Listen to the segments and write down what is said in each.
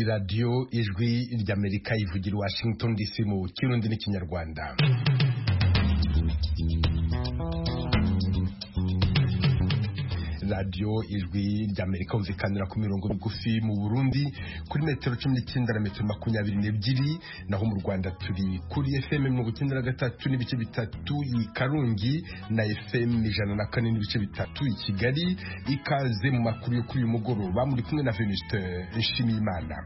radiyo ijwi ry'amerika ivugira i washington dc mu kirundi n'ikinyarwanda radiyo ijwi ry'amerika bumvikanira ku mirongo migufi mu burundi kuri metero cumi n'icyenda na metero makumyabiri n'ebyiri naho mu rwanda turi kuri fm mirongo icyenda na gatatu n'ibice bitatu i karungi na fm ijana na kane n'ibice bitatu i kigali ikaze mu makuru yo kuri uyu mugoroba muri kumwe na venuste nshimiyimana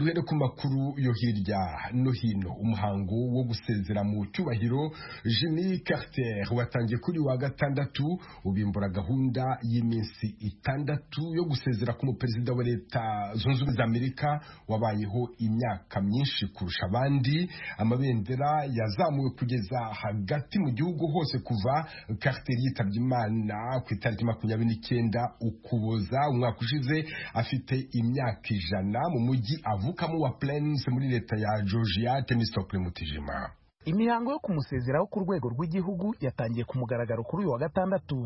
duhere ku makuru yo hirya no hino umuhango wo gusezera mu cyubahiro Jimmy Carter watangiye kuri wa gatandatu ubimbura gahunda y'iminsi itandatu yo gusezera k'umuperezida wa leta zunze ubumwe za Amerika wabayeho imyaka myinshi kurusha abandi amabendera yazamuwe kugeza hagati mu gihugu hose kuva Carter yitabye Imana ku itariki makumyabiri n'icyenda ukuboza umwaka ushize afite imyaka ijana mu mujyi avu avukamo wa Plains muri leta ya Georgia Temistokle Mutijima imihango yo kumusezeraho ku rwego rw'igihugu yatangiye ku mugaragaro kuri uyu wa gatandatu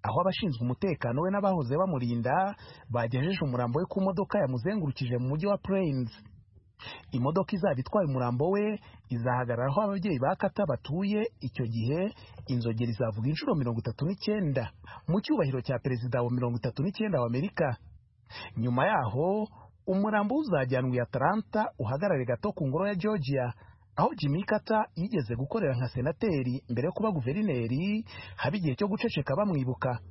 aho abashinzwe umutekano we n'abahoze bamurinda bagejeje umurambo we ku modoka yamuzengurukije mu mujyi wa Plains imodoka izaba itwaye umurambo we izahagarara aho ababyeyi ba kata batuye icyo gihe inzogera izavuga inshuro mirongo itatu n'icyenda mu cyubahiro cya perezida wa mirongo itatu n'icyenda wa amerika nyuma yaho umurambo uzajyanwa i Atlanta uhagarare gato ku ngoro ya Georgia aho Jimmy Carter yigeze gukorera nka senateri mbere yo kuba guverineri haba igihe cyo guceceka bamwibuka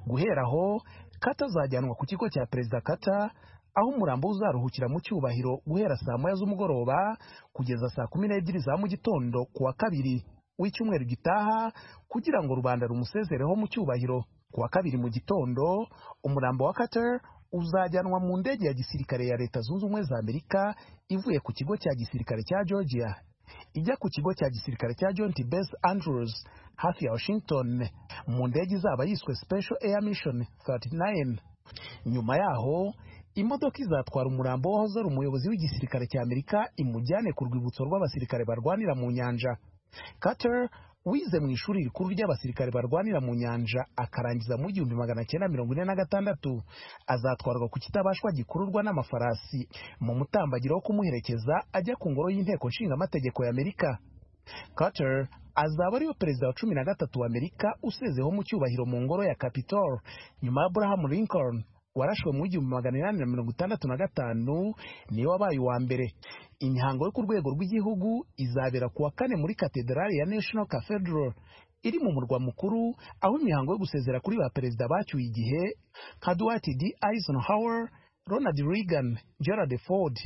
guhera aho Carter azajyanwa ku kigo cya perezida Carter aho umurambo uzaruhukira mu cyubahiro guhera saa moya z'umugoroba kugeza saa kumi n'ebyiri za mu gitondo ku wa kabiri w'icyumweru gitaha kugira ngo rubanda rumusezereho mu cyubahiro ku wa kabiri mu gitondo umurambo wa Carter uzajyanwa mu ndege ya gisirikare ya leta zunze ubumwe za amerika ivuye ku kigo cya gisirikare cya georgia ijya ku kigo cya gisirikare cya john t bes andrews hafi ya washington mu ndege izaba yiswe special air mission 39 nyuma yaho imodoka izatwara umurambo wahoze umuyobozi w'igisirikare cya amerika imujyane ku rwibutso rw'abasirikare barwanira mu nyanja Carter wize mu ishuri rikuru ry'abasirikare barwanira mu nyanja akarangiza mu gihumbi magana cyenda mirongo ine na gatandatu azatwarwa ku kitabashwa gikururwa n'amafarasi mu mutambagiro wo kumuherekeza ajya ku ngoro y'inteko nshingamategeko ya amerika Carter azaba ariyo perezida wa cumi na gatatu wa amerika usezeho mu cyubahiro mu ngoro ya capitol nyuma ya abraham lincoln warashwe mu igihumbi magana inani na mirongo itandatu na gatanu niwe wabaye uwa mbere imihango yo ku rwego rw'igihugu izabera ku wa kane muri katedrali ya national cathedral iri mu murwa mukuru aho imihango yo gusezera kuri ba perezida bacyuye igihe nka Dwight D Eisenhower Ronald Reagan Gerald Ford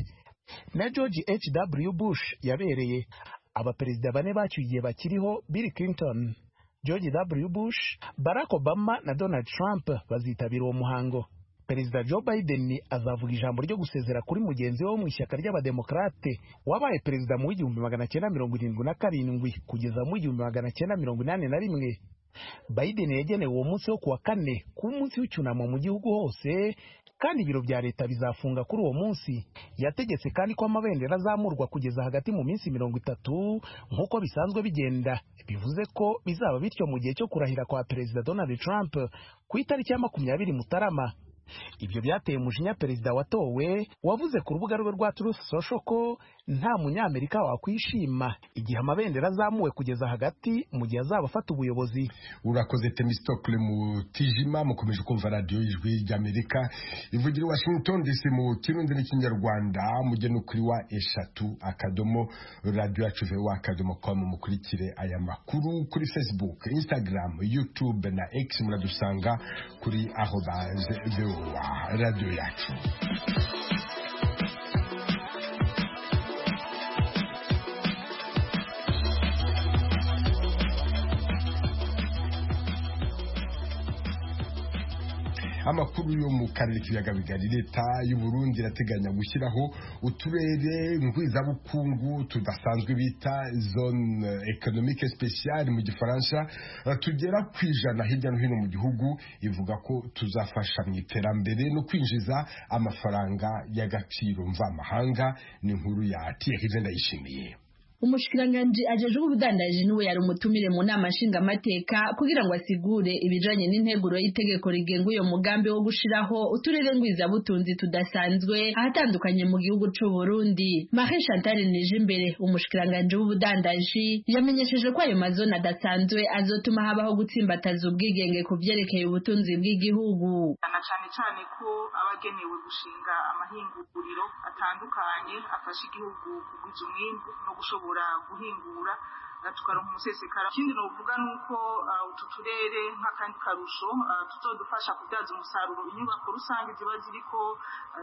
na George H.W. Bush yabereye abaperezida bane bacyuye igihe bakiriho Bill Clinton George W. Bush, Barack Obama na Donald Trump bazitabira uwo muhango. Perezida Joe Biden azavuga ijambo ryo gusezera kuri mugenzi we wo mu ishyaka ry'abademokarate wabaye perezida mu w'igihumbi magana cyenda mirongo irindwi na karindwi kugeza mu w'igihumbi magana cyenda mirongo inani na rimwe Biden yagenewe uwo munsi wo kuwa kane kuba umunsi w'icyunamo mu gihugu hose kandi ibiro bya leta bizafunga kuri uwo munsi yategetse kandi ko amabendera azamurwa kugeza hagati mu minsi mirongo itatu nk'uko bisanzwe bigenda bivuze ko bizaba bityo mu gihe cyo kurahira kwa perezida Donald Trump ku itariki ya makumyabiri Mutarama ibyo byateye umujinya perezida watowe wavuze ku rubuga rwe rwa Truth Social ko nta munyamerika wakwishima igihe amabendera azamuwe kugeza hagati mu gihe azaba afata ubuyobozi urakoze temistokle mu tijima mukomeje kumva radiyo y'ijwi ry'amerika ivugira i washington dc mu kirundi n'ikinyarwanda mujye no kuri wa eshatu akadomo radiyo yacu vewa akadomo kwa mukurikire aya makuru kuri facebook instagram youtube na x muradusanga kuri ahobaze vewa radiyo yacu amakuru yo mu karere k'ibiyaga bigari leta y'u Burundi irateganya gushyiraho uturere ngwizabukungu tudasanzwe bita zone economique spéciale mu gifaransa tugera ku ijana hirya no hino mu gihugu ivuga ko tuzafasha mu iterambere no kwinjiza amafaranga y'agaciro mvamahanga ni inkuru ya tiye ndayishimiye umushikiranganji ajejwe ubudandaji niwe yari umutumire mu nama nshingamateka kugira ngo asigure ibijanye n'integuro y'itegeko rigenga uyo mugambi wo gushiraho uturere ngwizabutunzi tudasanzwe ahatandukanye mu gihugu c'u Burundi Marie Chantal Nijimbere umushikiranganji w'ubudandaji yamenyesheje ko ayo mazone adasanzwe azotuma habaho gutsimbataza ubwigenge ku vyerekeye ubutunzi bw'igihugu na cyane cyane ko abagenewe gushinga amahinguriro atandukanye afasha igihugu kugwiza umwimbu no gushobora gushobora guhingura tukaronka umusesekara ikindi novuga ni uko utu turere nk'akandi karusho tutodufasha kubyaza umusaruro inyubako rusange ziba ziriko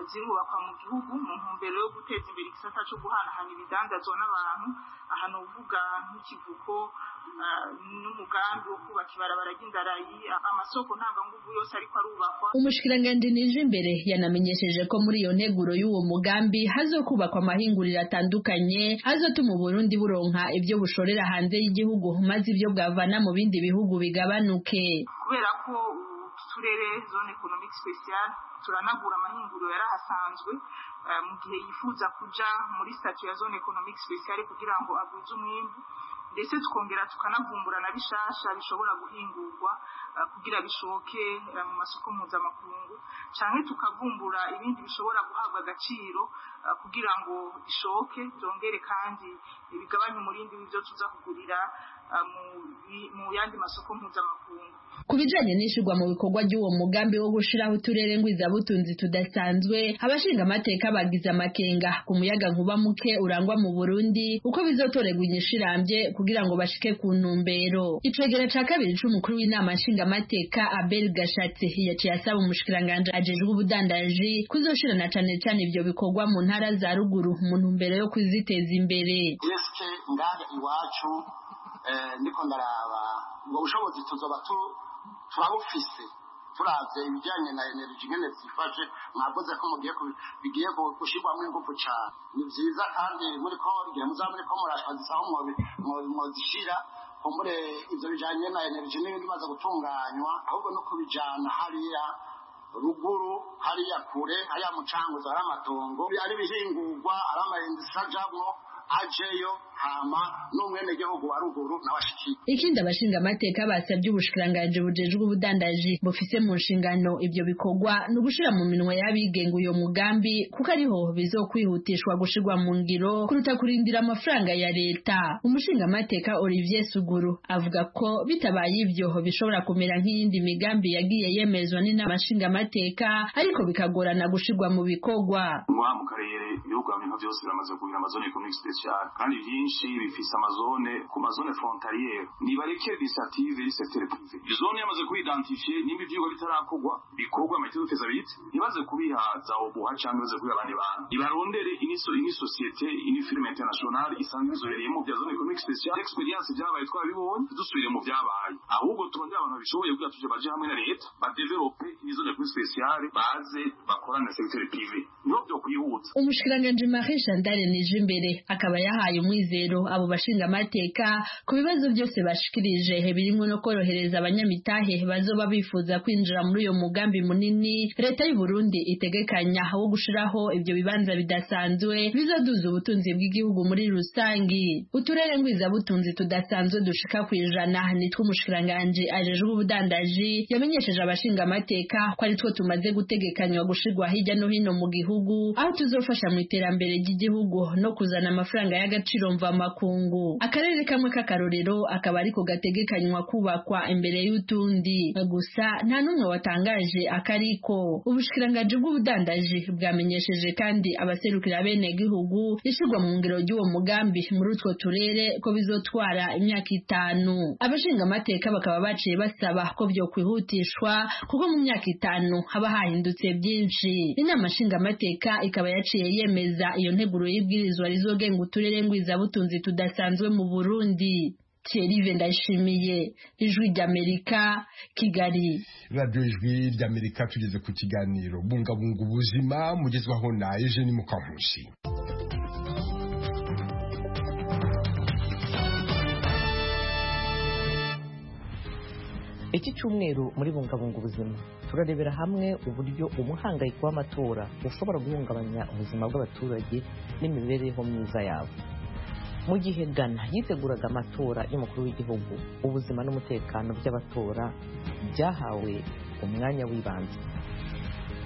zirubakwa mu gihugu mu ntumbero yo guteza imbere igisata cyo guhanahana ibidandazwa n'abantu aha novuga nk'ikivuko n'umugambi wo kubaka ibarabara ry'indarayi amasoko ntanganguvu yose ariko arubakwa umushikiranganji nije imbere yanamenyesheje ko muri iyo nteguro y'uwo mugambi hazokubakwa amahinguriro atandukanye azotuma uburundi buronka ibyo bushorera hanze y'igihugu maze ibyo bwavana mu bindi bihugu bigabanuke kubera ko turere zone economic special turanagura amahinguriro yari ahasanzwe mu gihe yifuza kuja muri statu ya zone economic special kugira ngo agwize umwimbu ndetse tukongera tukanavumbura na bishasha bishobora guhingurwa kugira bishoke mu masoko mpuzamakungu cyane tukavumbura ibindi bishobora guhabwa agaciro kugira ngo bishoke byongere kandi bigabanye umurindi w'ibyo tuza kugurira mu yandi masoko mpuzamakungu ku bijanye n'ishirwa mu bikorwa ry'uwo mugambi wo gushiraho uturere ngwizabutunzi tudasanzwe abashinga amateka bagize amakenga ku muyaga nkuba muke urangwa mu burundi uko bizotoregwa inyishirambye kugira ngo bashike ku ntumbero icegera ca kabiri c'umukuru w'inama nshingamateka abel gashatsi yaciye asaba umushikiranganji ajejwe ubudandaji kuzoshirana cane cane ivyo bikorwa mu ntara za ruguru mu ntumbero yo kuziteza imbere eske ngaha iwacu ndiko ndaraba ubwo bushobozi tuzoba turabufise turavye ibijanye na energy nyene zifashe mwakoze ko mugiye bigiye gushirwamo ingufu cane ni vyiza kandi muriko igihe muzaba muriko murashaka zisaho mwozishira kumbure ivyo bijanye na energy n'ibindi bimaze gutunganywa ahubwo no kubijana hariya ruguru hariya kure hariya mucanguzo hari amatongo ari ibihingurwa ari amahendisa ajamwo ajeyo hama n'umwenegihugu wa ruguru n'abashikiye ikindi abashingamateka basabye ubushikiranganji bujejwe ubudandaji bufise mu nshingano ivyo bikorwa ni ugushira mu minwe y'abigenga uyo mugambi kuko ariho bizokwihutishwa gushirwa mu ngiro kuruta kurindira amafaranga ya leta umushingamateka olivier suguru avuga ko bitabaye ivyo bishobora kumera nk'iyindi migambi yagiye yemezwa n'inama nshingamateka ariko bikagorana gushirwa mu bikorwa ngaha mu karere ibihugu bintu byose biramaze kugira amazone economic special kandi byinshi bifise amazone ku mazone frontaliere nibareke initiative iri secteur privé zone yamaze kuidentifie nimba ivyigwa bitarakorwa bikorwa amaitiro duteza bite ntibaze kubihaza obuha canke baze kubiha abandi bantu nibarondere iniso ini société ini firme internationale isanzwe izobereyemo vya zone economique speciale experience vyabaye twabibonye dusubire mu vyabaye ahubwo turondere abantu babishoboye kugira tuje baje hamwe na leta badevelope ini zone economique speciale baze bakorane na secteur privé niho vyokwihuza umushikiranganji Marie Chantal Nijimbere akaba yahaye umwizero abo bashingamateka ku bibazo byose bashikirije birimo no korohereza abanyamitahe bazoba bifuza kwinjira muri uyo mugambi munini leta y'u Burundi itegekanya wo gushiraho ibyo bibanza bidasanzwe bizoduza ubutunzi bw'igihugu muri rusangi uturere ngwizabutunzi tudasanzwe dushika ku ijana nitwe umushikiranganji ajejwe ubudandaji yamenyesheje abashingamateka ko ari two tumaze gutegekanywa gushirwa hirya no hino mu gihugu aho tuzofasha mu iterambere ry'igihugu no kuzana amafaranga y'agaciro mvamakungu akarere kamwe k'akarorero akaba ariko gategekanywa kubakwa imbere y'utundi gusa nta n'umwe watangaje akariko ubushikiranganji bw'ubudandaji bwamenyesheje kandi abaserukira bene gihugu ishirwa mu ngiro ry'uwo mugambi muri utwo turere ko bizotwara imyaka itanu abashinga amateka bakaba baciye basaba ko vyo kwihutishwa kuko mu myaka itanu haba hahindutse byinshi inama nshingamateka ikaba yaciye yemeza iyo nteguro y'ibwirizwa rizogenga uturere ngwizabutunzi tudasanzwe mu Burundi Thierry ndashimiye ijwi ry'Amerika Kigali radiyo ijwi ry'Amerika tugeze ku kiganiro bungabunga ubuzima mugezwaho na Eugene Mukankusi iki cyumweru muri bungabunga ubuzima turarebera hamwe uburyo umuhangayiko w'amatora ushobora guhungabanya ubuzima bw'abaturage n'imibereho myiza yabo mu gihe ghana yiteguraga amatora y'umukuru w'igihugu ubuzima n'umutekano by'abatora byahawe umwanya w'ibanze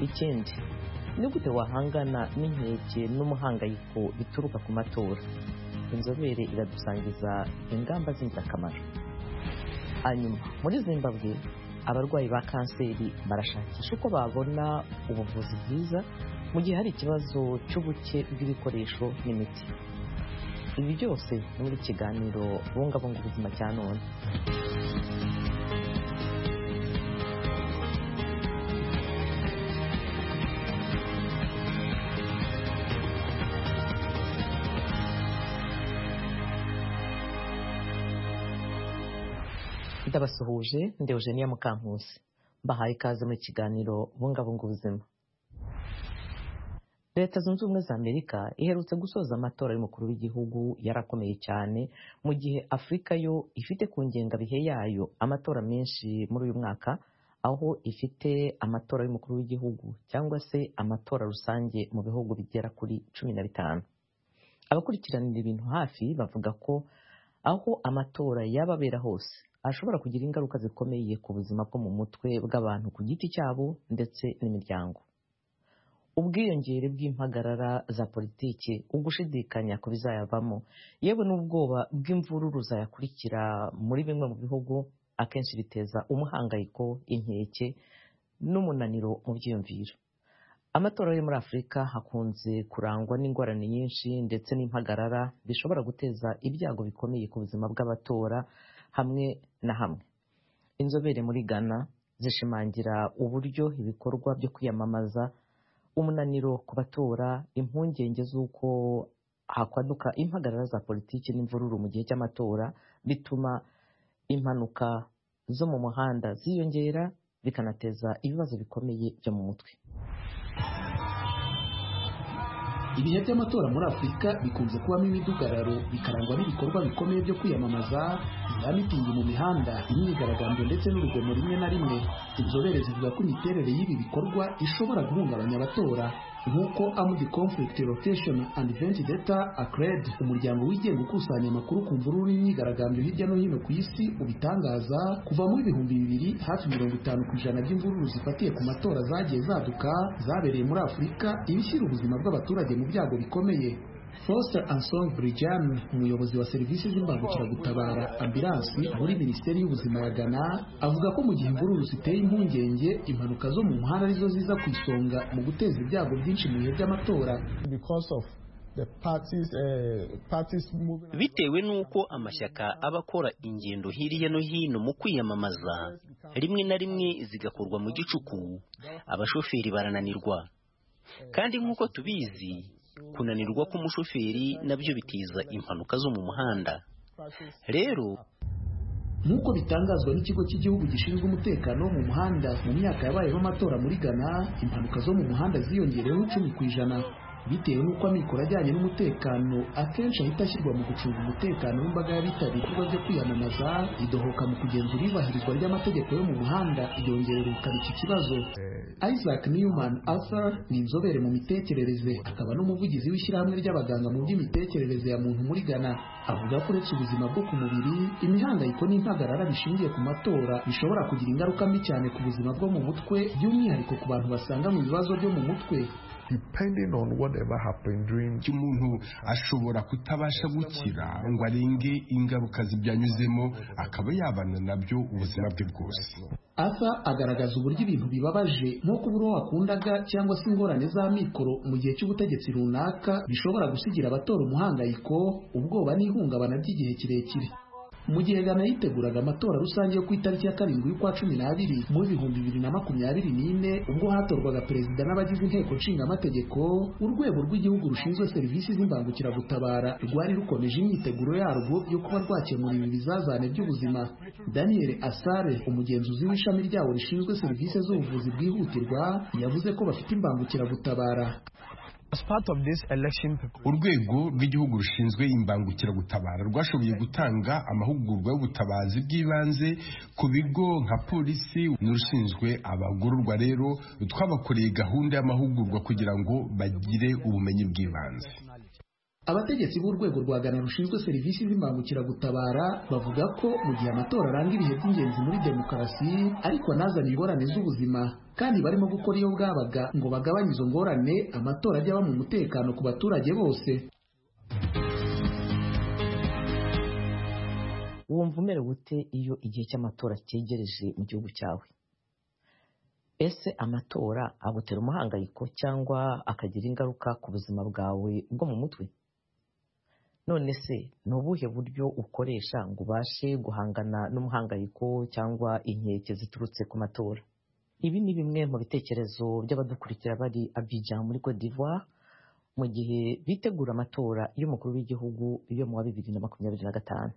ikindi ni gute wahangana n'inkeke n'umuhangayiko bituruka ku matora inzobere iradusangiza ingamba z'ingirakamaro hanyuma muri zimbabwe abarwayi ba kanseri barashakisha uko babona ubuvuzi bwiza mu gihe hari ikibazo cy'ubuke bw'ibikoresho n'imiti ibi byose ni muri kiganiro bungabunga ubuzima cya none ndabasuhuje ndi eugenia mukampusi mbahaye ikaze mu kiganiro bungabunga ubuzima leta zunze ubumwe za amerika iherutse gusoza amatora y'umukuru w'igihugu yarakomeye cyane mu gihe afurika yo ifite ku ngengabihe yayo amatora menshi muri uyu mwaka aho ifite amatora y'umukuru w'igihugu cyangwa se amatora rusange mu bihugu bigera kuri cumi na bitanu abakurikiranira ibintu hafi bavuga ko aho amatora yaba abera hose ashobora kugira ingaruka zikomeye ku buzima bwo mu mutwe bw'abantu ku giti cyabo ndetse n'imiryango ubwiyongere bw'impagarara za politiki ugushidikanya ku bizayavamo yewe n'ubwoba bw'imvururu zayakurikira muri bimwe mu bihugu akenshi biteza umuhangayiko inkeke n'umunaniro mu byiyumviro amatora yo muri afurika hakunze kurangwa n'ingorane nyinshi ndetse n'impagarara bishobora guteza ibyago bikomeye ku buzima bw'abatora hamwe na hamwe inzobere muri ghana zishimangira uburyo ibikorwa byo kwiyamamaza umunaniro ku batora impungenge z'uko hakwaduka impagarara za politiki n'imvururu mu gihe cy'amatora bituma impanuka zo mu muhanda ziyongera bikanateza ibibazo bikomeye byo mu mutwe ibihe by'amatora muri afurika bikunze kubamo imidugararo bikarangwa n'ibikorwa bikomeye byo kwiyamamaza za mitingi mu mihanda imyigaragambyo ndetse n'urugomo rimwe na rimwe inzobere zivuga ko imiterere y'ibi bikorwa ishobora guhungabanya abatora nk'uko amugi conflict rotation and event data acred umuryango wigenga ukusanya amakuru ku mvururu n'imyigaragambyo hirya no hino ku isi ubitangaza kuva muri ibihumbi bibiri hafi mirongo itanu ku ijana by'imvururu zifatiye ku matora zagiye zaduka zabereye muri afurika ibishyira ubuzima bw'abaturage mu byago bikomeye Foster Ansong Brijan umuyobozi wa serivisi z'imbangukiragutabara ambulansi muri minisiteri y'ubuzima ya Ghana avuga ko mu gihe imvururu ziteye impungenge impanuka zo mu muhanda arizo ziza ku isonga mu guteza ibyago byinshi mu bihe by'amatora bitewe n'uko amashyaka aba akora ingendo hirya no hino mu kwiyamamaza rimwe na rimwe zigakorwa mu gicuku abashoferi barananirwa kandi nk'uko tubizi kunanirwa k'umushoferi nabyo biteza impanuka zo mu muhanda rero nk'uko bitangazwa n'ikigo cy'igihugu gishinzwe umutekano wo mu muhanda mu myaka yabayeho amatora muri ghana impanuka zo mu muhanda ziyongereyeho icumi ku ijana bitewe n'uko amikoro ajyanye n'umutekano akenshi ahita ashyirwa mu gucunga umutekano w'imbaga y'abitabiriye ibikorwa byo kwiyamamaza idohoka mu kugenzura iyubahirizwa ry'amategeko yo mu muhanda yongerera ubukana iki kibazo isaac newman arthur ni inzobere mu mitekerereze akaba n'umuvugizi w'ishyirahamwe ry'abaganga mu by'imitekerereze ya muntu muri ghana avuga ko uretse ubuzima bwo ku mubiri imihangayiko n'impagarara bishingiye ku matora bishobora kugira ingaruka mbi cyane ku buzima bwo mu mutwe by'umwihariko ku bantu basanga mu bibazo byo mu mutwe depending on whatever happened during umuntu ashobora kutabasha gukira ngo arenge ingaruka zibyanyuzemo akaba yabana nabyo ubuzima bwe bwose asa agaragaza uburyo ibintu bibabaje nko kubura uwo wakundaga cyangwa se ingorane z'amikoro mu gihe cy'ubutegetsi runaka bishobora gusigira abatora umuhangayiko ubwoba n'ihungabana by'igihe kirekire mu gihe Ghana yiteguraga amatora rusange yo ku itariki ya karindwi y'ukwa cumi n'abiri mu bihumbi bibiri na makumyabiri n'ine ubwo hatorwaga perezida n'abagize inteko nshingamategeko urwego rw'igihugu rushinzwe serivisi z'imbangukiragutabara rwari rukomeje imyiteguro yarwo yo kuba rwakemura ibi bizazane by'ubuzima daniel asare umugenzuzi w'ishami ryawo rishinzwe serivisi z'ubuvuzi bwihutirwa yavuze ko bafite imbangukiragutabara urwego rw'igihugu rushinzwe imbangukiragutabara rwashoboye gutanga amahugurwa y'ubutabazi bw'ibanze ku bigo nka polisi n'urushinzwe abagororwa rero twabakoreye gahunda y'amahugurwa kugira ngo bagire ubumenyi bw'ibanze abategetsi b'urwego rwa gana rushinzwe serivisi z'imbangukiragutabara bavuga ko mu gihe amatora aranga ibihe by'ingenzi muri demokarasi ariko anazana ingorane z'ubuzima kandi barimo gukora iyo bwabaga ngo bagabanye izo ngorane amatora ajya aba mu mutekano ku baturage bose wumva umerewe ute iyo igihe cy'amatora cyegereje mu gihugu cyawe ese amatora agutera umuhangayiko cyangwa akagira ingaruka ku buzima bwawe bwo mu mutwe none se ni ubuhe buryo ukoresha ngo ubashe guhangana n'umuhangayiko cyangwa inkeke ziturutse ku matora ibi ni bimwe mu bitekerezo by'abadukurikira bari Abidjan muri Cote d'Ivoire mu gihe bitegura amatora y'umukuru w'igihugu yo mu wa bibiri na makumyabiri na gatanu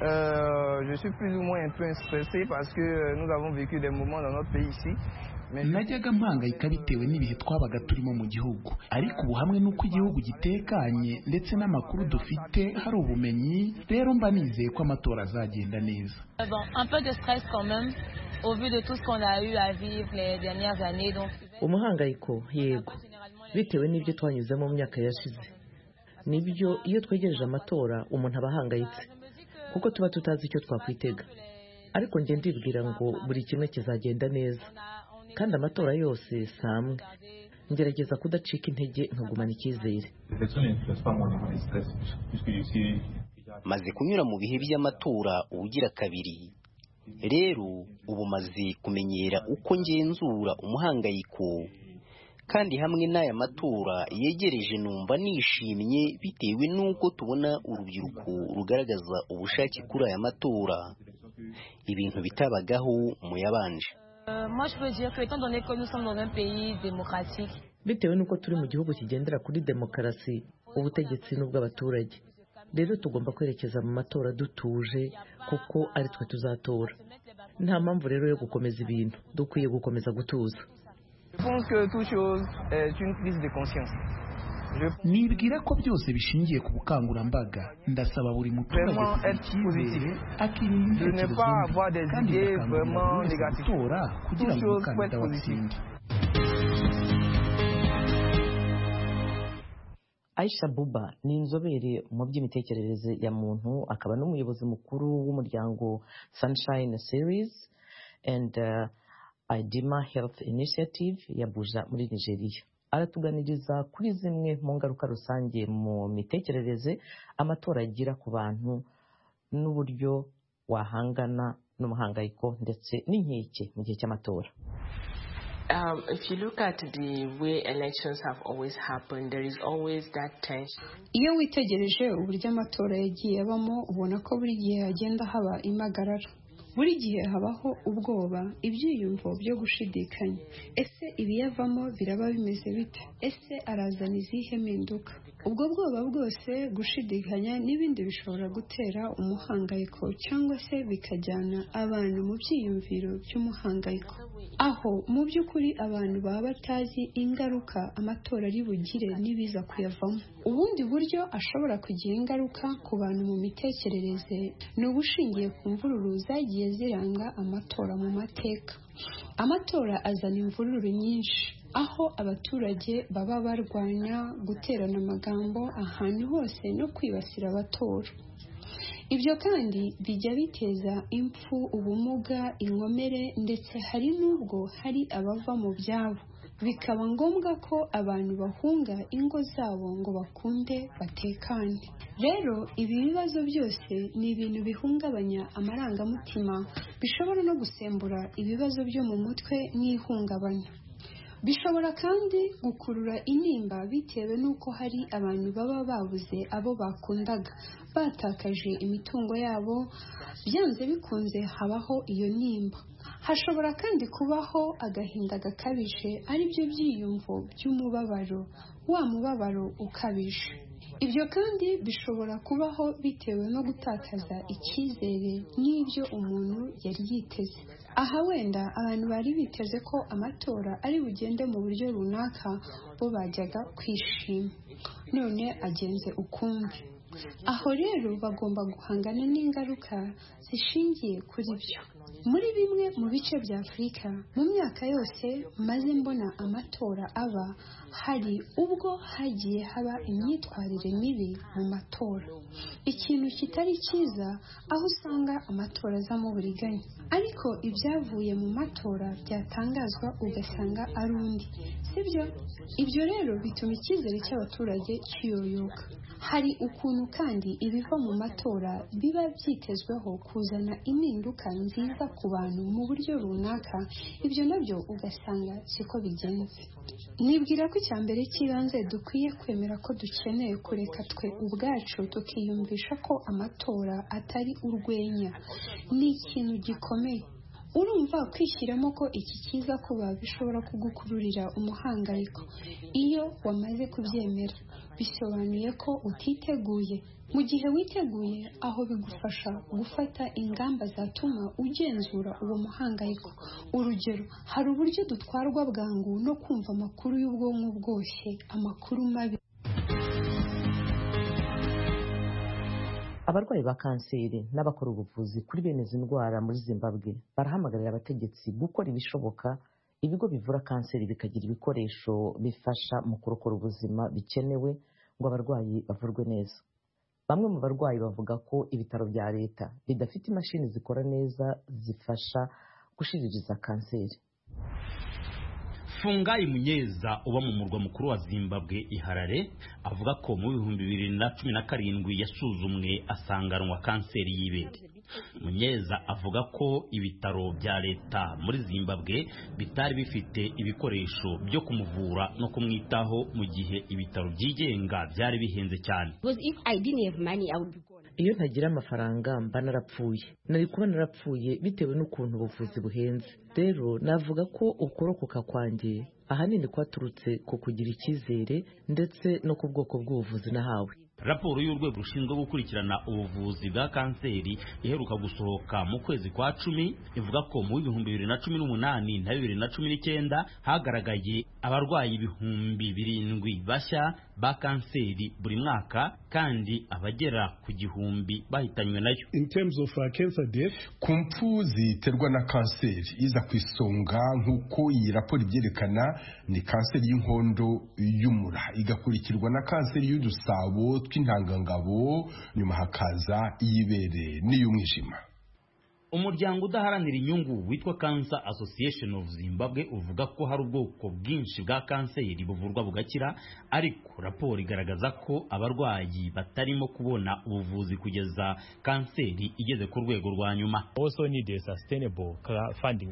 Euh, je suis plus ou moins un peu stressé parce que euh, nous avons vécu des moments dans notre pays ici. najyaga mpangayika bitewe n'ibihe twabaga turimo mu gihugu ariko ubu hamwe n'uko igihugu gitekanye ndetse n'amakuru dufite hari ubumenyi rero mba nizeye ko amatora azagenda neza Euh, Bon, un peu de stress quand même, au vu de tout ce qu'on a eu à vivre les dernières années. Donc, umuhangayiko yego bitewe n'ibyo twanyuzemo mu myaka yashize nibyo iyo twegereje amatora umuntu aba ahangayitse kuko tuba tutazi icyo twakwitega ariko njye ndibwira ngo buri kimwe kizagenda neza kandi amatora yose si amwe ngerageza kudacika intege nkagumana icyizere maze kunyura mu bihe by'amatora ugira kabiri rero ubu maze kumenyera uko ngenzura umuhangayiko kandi hamwe n'aya matora yegereje numva nishimye bitewe n'uko tubona urubyiruko rugaragaza ubushake kuri aya matora ibintu bitabagaho mu yabanje euh, moi, je peux dire que, étant donné que nous sommes dans un pays démocratique, bitewe n'uko turi mu gihugu kigendera kuri demokarasi ubutegetsi n'ubw'abaturage rero tugomba kwerekeza mu matora dutuje kuko ari twe tuzatora nta mpamvu rero yo gukomeza ibintu dukwiye gukomeza gutuza Je pense que toute chose est une prise de conscience. Je nibwira ko byose bishingiye ku bukangurambaga ndasaba buri muturage Vraiment kugira être icyizere positif. akirinda Je ne ibitekerezo pas mbi avoir des kandi idées bigakangurira vraiment buri wese négatives. gutora kugira Toute ngo chose faut umukandida être watsinde Aisha Buba ni inzobere mu by'imitekerereze ya muntu akaba n'umuyobozi mukuru w'umuryango Sunshine Series and uh, Idima Health Initiative ya Buja muri Nigeria aratuganiriza kuri zimwe mu ngaruka rusange mu mitekerereze amatora agira ku bantu n'uburyo wahangana n'umuhangayiko ndetse n'inkeke mu gihe cy'amatora Um, if you look at the way elections have always happened, there is always that tension. iyo witegereje uburyo amatora yagiye abamo ubona ko buri gihe hagenda haba impagarara buri gihe habaho ubwoba ibyiyumvo byo gushidikanya ese ibiyavamo biraba bimeze bite ese arazana izihe mpinduka ubwo bwoba bwose gushidikanya n'ibindi bishobora gutera umuhangayiko cyangwa se bikajyana abantu mu byiyumviro by'umuhangayiko aho mu by'ukuri abantu baba batazi ingaruka amatora ari bugire n'ibiza kuyavamo ubundi buryo ashobora kugira ingaruka ku bantu mu mitekerereze ni ubushingiye ku mvururu zagiye ziranga amatora mu mateka amatora azana imvururu nyinshi aho abaturage baba barwanya guterana amagambo ahantu hose no kwibasira abatora ibyo kandi bijya biteza impfu ubumuga inkomere ndetse hari n'ubwo hari abava mu byabo bikaba ngombwa ko abantu bahunga ingo zabo ngo bakunde batekane rero ibi bibazo byose ni ibintu bihungabanya amarangamutima bishobora no gusembura ibibazo byo mu mutwe n'ihungabana bishobora kandi gukurura intimba bitewe n'uko hari abantu baba babuze abo bakundaga batakaje imitungo yabo byanze bikunze habaho iyo ntimba hashobora kandi kubaho agahinda gakabije aribyo byiyumvo by'umubabaro wa mubabaro ukabije ibyo kandi bishobora kubaho bitewe no gutakaza icyizere n'ibyo umuntu yari yiteze aha wenda abantu bari biteze ko amatora ari bugende mu buryo runaka bo bajyaga kwishima none agenze ukumbi aho rero bagomba guhangana n'ingaruka zishingiye kuri byo muri bimwe mu bice bya afurika mu myaka yose maze mbona amatora aba hari ubwo hagiye haba imyitwarire mibi mu matora ikintu kitari cyiza aho usanga amatora azamo uburiganya ariko ibyavuye mu matora byatangazwa ugasanga ari undi sibyo ibyo rero bituma icyizere cy'abaturage kiyoyoka hari ukuntu kandi ibiva mu matora biba byitezweho kuzana impinduka nziza ku bantu mu buryo runaka ibyo nabyo ugasanga siko bigenze nibwira ko icya mbere cy'ibanze dukwiye kwemera ko dukeneye kureka twe ubwacu tukiyumvisha ko amatora atari urwenya ni ikintu gikomeye urumva kwishyiramo ko iki kiza kuba bishobora kugukururira umuhangayiko iyo wamaze kubyemera bisobanuye ko utiteguye mu gihe witeguye aho bigufasha gufata ingamba zatuma ugenzura uwo muhangayiko urugero hari uburyo dutwarwa bwangu no kumva amakuru y'ubwonko bwose amakuru mabi abarwayi ba kanseri n'abakora ubuvuzi kuri bene izi ndwara muri zimbabwe barahamagarira abategetsi gukora ibishoboka ibigo bivura kanseri bikagira ibikoresho bifasha mu kurokora ubuzima bikenewe ngo abarwayi bavurwe neza bamwe mu barwayi bavuga ko ibitaro bya leta bidafite imashini zikora neza zifasha gushiririza kanseri fungayi munyeza uba mu murwa mukuru wa zimbabwe iharare avuga ko mu bihumbi bibiri na cumi na karindwi yasuzumwe asanganwa kanseri y'ibere munyeza avuga ko ibitaro bya leta muri zimbabwe bitari bifite ibikoresho byo kumuvura no kumwitaho mu gihe ibitaro byigenga byari bihenze cyane iyo ntagira amafaranga mba narapfuye nari kuba narapfuye bitewe n'ukuntu ubuvuzi buhenze rero navuga ko ukorokoka kwanjye ahanini kwaturutse ku kugira icyizere ndetse no ku bwoko bw'ubuvuzi nahawe raporo y'urwego rushinzwe gukurikirana ubuvuzi bwa kanseri iheruka gusohoka mu kwezi kwa cumi ivuga ko mu w'ibihumbi bibiri na cumi n'umunani na bibiri na cumi n'icyenda hagaragaye abarwayi ibihumbi birindwi bashya ba kanseri buri mwaka kandi abagera ku gihumbi bahitanywe nayo in terms of uh, cancer death ku mpfu ziterwa na kanseri iza ku isonga nk'uko iyi raporo ibyerekana ni kanseri y'inkondo y'umura igakurikirwa na kanseri y'udusabo tw'intangangabo nyuma hakaza iy'ibere n'iy'umwijima umuryango udaharanira inyungu witwa Cancer Association of Zimbabwe uvuga ko hari ubwoko bwinshi bwa kanseri buvurwa bugakira ariko raporo igaragaza ko abarwayi batarimo kubona ubuvuzi kugeza kanseri igeze ku rwego rwa nyuma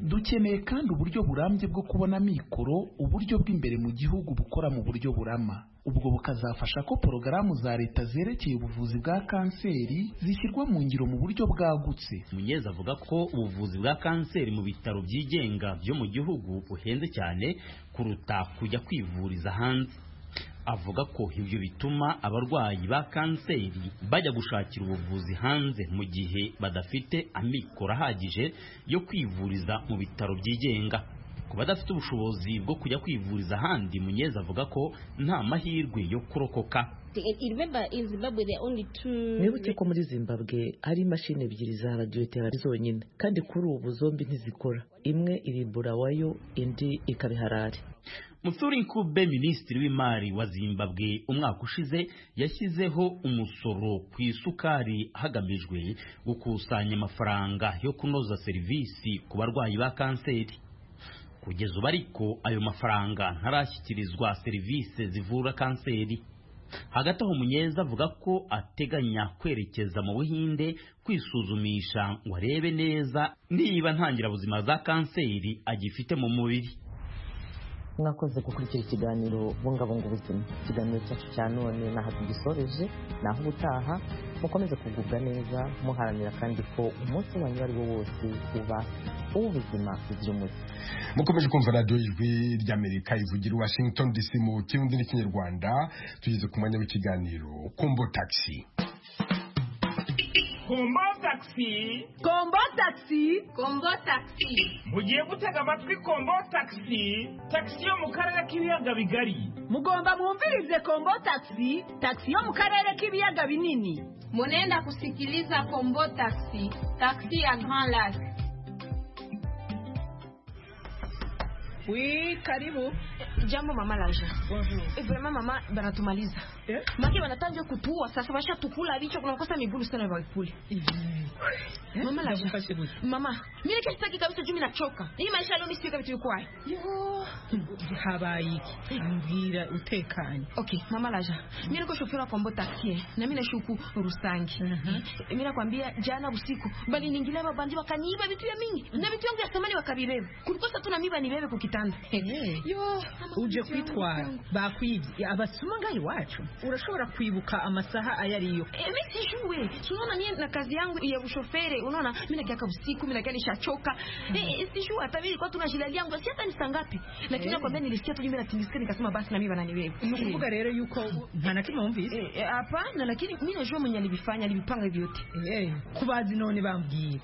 dukeneye kandi uburyo burambye bwo kubona mikoro uburyo bw'imbere mu gihugu bukora mu buryo burama ubwo bukazafasha ko porogaramu za leta zerekeye ubuvuzi bwa kanseri zishyirwa mu ngiro mu buryo bwagutse munyeza avuga ko ubuvuzi bwa kanseri mu bitaro byigenga byo mu gihugu buhenze cyane kuruta kujya kwivuriza hanze avuga ko ibyo bituma abarwayi ba kanseri bajya gushakira ubuvuzi hanze mu gihe badafite amikoro ahagije yo kwivuriza mu bitaro byigenga ku badafite ubushobozi bwo kujya kwivuriza ahandi munyeza avuga ko nta mahirwe yo kurokoka mwibuke ko muri zimbabwe hari imashini ebyiri za radiyoterapi zonyine kandi kuri ubu zombi ntizikora imwe iri burawayo indi ikabiharare musuri nkube minisitiri w'imari wa zimbabwe umwaka ushize yashyizeho umusoro ku isukari hagamijwe gukusanya amafaranga yo kunoza serivisi ku barwayi ba kanseri kugeza ubu ariko ayo mafaranga ntarashyikirizwa serivisi zivura kanseri hagati aho munyeza avuga ko ateganya kwerekeza mu buhinde kwisuzumisha ngo arebe neza niba ntangirabuzima za kanseri agifite mu mubiri mwakoze gukurikira ikiganiro bungabunga ubuzima ikiganiro cyacu cya none n'aho tugisoreje naho ubutaha mukomeze kugubwa neza muharanira kandi ko umunsi wanyu ari wo wose uba uw'ubuzima buzira umuze mukomeje kumva radiyo ijwi ry'amerika ivugira i washington dc mu kirundi n'ikinyarwanda tugeze ku mwanya w'ikiganiro kumbo taxi kombo takisi kombo takisi kombo takisi mugiye gutega amatwi kombo takisi takisi yo mu karere k'ibiyaga bigari mugomba mwumvirize kombo takisi takisi yo mu karere k'ibiyaga binini munenda kusikiliza kombo takisi takisi ya grand lake Oui, karibu. Jambo mama Laja. Bonjour. Eh, vraiment mama banatumaliza. Eh? Maki wanatanja kutua sasa basha tukula vichwa kuna kosa migulu sana ya wakipuli. Mm. Eh? Mama Laja. Mama, mimi kesho sitaki kabisa juu mimi nachoka. Hii maisha leo mimi sitaki vitu vikwaye. Yo. Habayi. Ngira utekanye. Okay, mama Laja. Mimi niko shofera kwa mbota kie na mimi nashuku Rusangi. Uh -huh. Mimi nakwambia jana usiku bali niingilia mabandi wakaniiba vitu ya mingi na vitu yangu ya samani wakabireba. Kulikosa tu na mimi banibebe kukita Hey. yo uje kwitwara bakwibye abasuma ngaho iwacu urashobora kwibuka amasaha ayo ariyo emi sijue tunaona nie na kazi yangu ya ushofere unaona mi nakiaka usiku mi nakia nishachoka mm -hmm. e, sijue hata mi likuwa tuna shida yangu si hata ni saa ngapi lakini hey. nakwambia nilisikia tu jumi natingizika nikasema basi na mi bananiwewe ni ukuvuga rero yuko nta na kimwe wumvise hapana lakini mi najua mwenye alivifanya alivipanga hivyo yote hey. kubazi none bambwira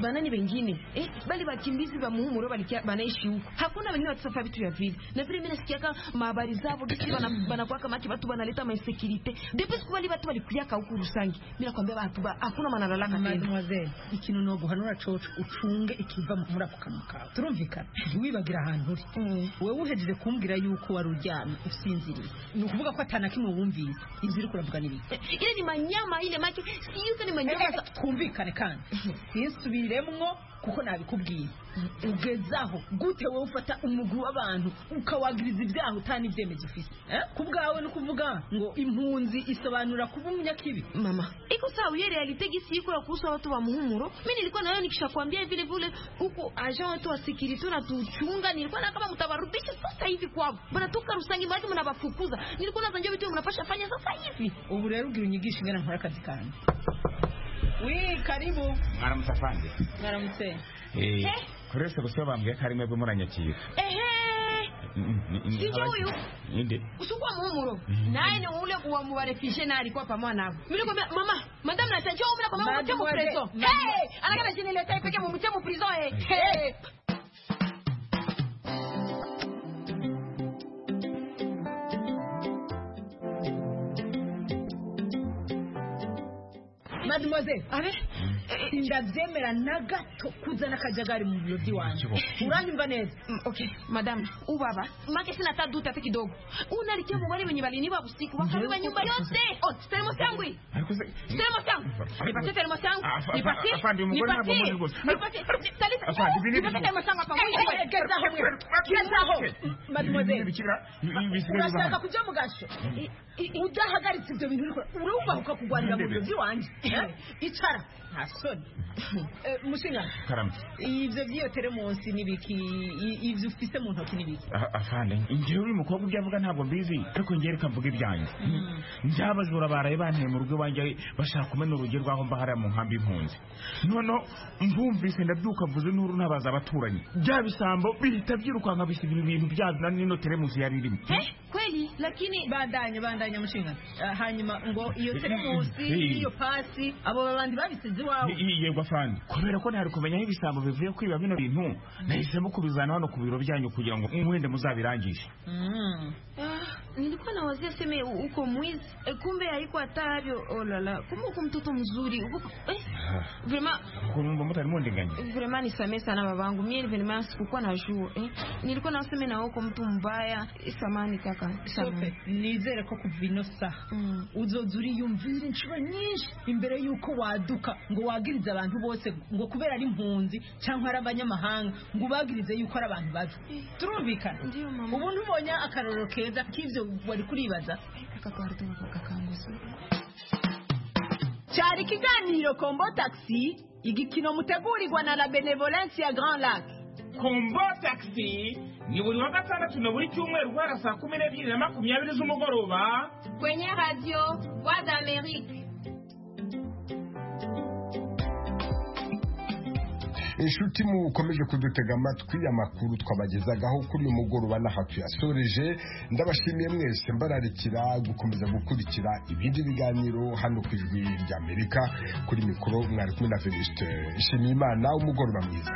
banani wengine eh, bali wakimbizi wa muhumuro wanaishi huko. Hakuna wengine watasafa vitu vya vile, na vile mimi nasikiaka mahabari zao gisi banakuwa kama ki watu banaleta mainsecurity depuis kubali watu walikuyaka huko Rusangi. Mimi nakwambia watu ba hakuna manalalaka tena. Mademoiselle, ikintu no guhanura coco ucunge ikiva muri ako kanwa kawe. Turumvikana, wibagira ahantu uri. Mm. Wewe uhejeje kumbwira yuko wari uryamye usinziriye. Ni ukuvuga ko atana kimwe wumvise. Ibyo uri kuravuga ni biki? Ile ni manyama ile make, siyuko ni manyama. Eh, twumvikane kandi. Yisubire biremwo kuko nabikubwiye ugezaho gute wowe ufata umugwi w'abantu ukawagiriza ibyaha utana ibyemezo ufite ku bwawe ni ukuvuga ngo impunzi isobanura kuba umunyakibi mama iko sawa hiyo realite gisi iko ya kuhusu watu wa muhumuro mimi nilikuwa nayo nikisha kuambia vile vile huko agent wetu wa security unatuchunga nilikuwa na kama mtawarudisha sasa hivi kwao mnatoka rusangi maji mnabafukuza nilikuwa nazanjua vitu mnapasha fanya sasa hivi ubu rero ugira unyigisha ingana nkora akazi kanjye Wi, karibu. Mwaramutse afande. Mwaramutse. Eh. Kurese gusobanuye ko ari mwebwe muranyakira. Ehe. Sijui huyu. Inde. Usukwa muhumuro. Naye ni ule kuwa mubarefishe na alikuwa pamoja nako. Mimi nikwambia mama, madam na tajio mimi kwa mama mtemo preso. Eh, anakana jini leta ipeke mumtemo prison eh. mademoiselle abe ndabyemera na gato kuzana akajagari mu biro by'iwanjye uranyumva neza okay madam ubaba make sina taduta hata kidogo unalikia mubari wenye balini ba usiku wakariba nyumba yote oh teremos yangu teremos yangu nipatie teremos yangu nipatie afandi mugore nabo muri rwose nipatie talisa afandi nipatie teremos yangu hapa wewe geza ho geza ho mademoiselle urashaka kujya mu gasho udahagaritse ibyo bintu urumva ukakugwanira mu biro by'iwanjye icara nta soni mushinga karamutse ibyo by'iyo teremonsi ni biki ibyo ufite mu ntoki ni biki afande njyewe uri mukobwa ibyo avuga ntabwo mbizi ariko njyewe reka mvuge ibyanjye njyabajura baraye banteye mu rugo iwanjye bashaka kumena urugi rw'aho mba hariya mu nkambi y'impunzi noneho mbumvise ndabyuka mvuze n'uru nabaza abaturanyi bya bisambo bihita byirukanka bisiga ibintu byabyo na nino teremusi yari irimo kweli lakini bandanya bandanya mushinga hanyuma ngo iyo teremusi iyo pasi abo babandi babisize iwawe yego afande kubera ko ntari kumenya aho ibisambo bivuye kwiba bino bintu nahisemo kubizana hano ku biro byanyu kugira ngo mwende muzabirangishe nilikuwa nawazia seme uko mwizi kumbe haiko hatavyo olala kumbe uko mtoto mzuri kumbe mutari mundinganya vrema nisamee sana babangu mie venema sikukuwa najua eh? nilikuwa naseme nawe uko mtu mbaya samani kaka nizere ko kuva ino saha uzoza uriyumvira inshuro nyinshi imbere y'uko waduka ngo wagirize abantu bose ngo kubera ari impunzi cyangwa ari abanyamahanga ngo ubagirize yuko ari abantu babi turumvikana ubu ntubonye akarorero keza k'ibyo wari kuribaza cyari ikiganiro kombo takisi igikino mutegurirwa na la benevolence ya grand lac kombo takisi ni buri wa gatandatu na buri cyumweru guhera saa kumi n'ebyiri na makumyabiri z'umugoroba kwenye radiyo wa d'amerike inshuti mukomeje kudutega amatwi amakuru twabagezagaho kuri uyu mugoroba n'aha tuyasoreje ndabashimiye mwese mbararikira gukomeza gukurikira ibindi biganiro hano ku ijwi ry'amerika kuri mikoro mwari kumwe na venuste nshimiyimana umugoroba mwiza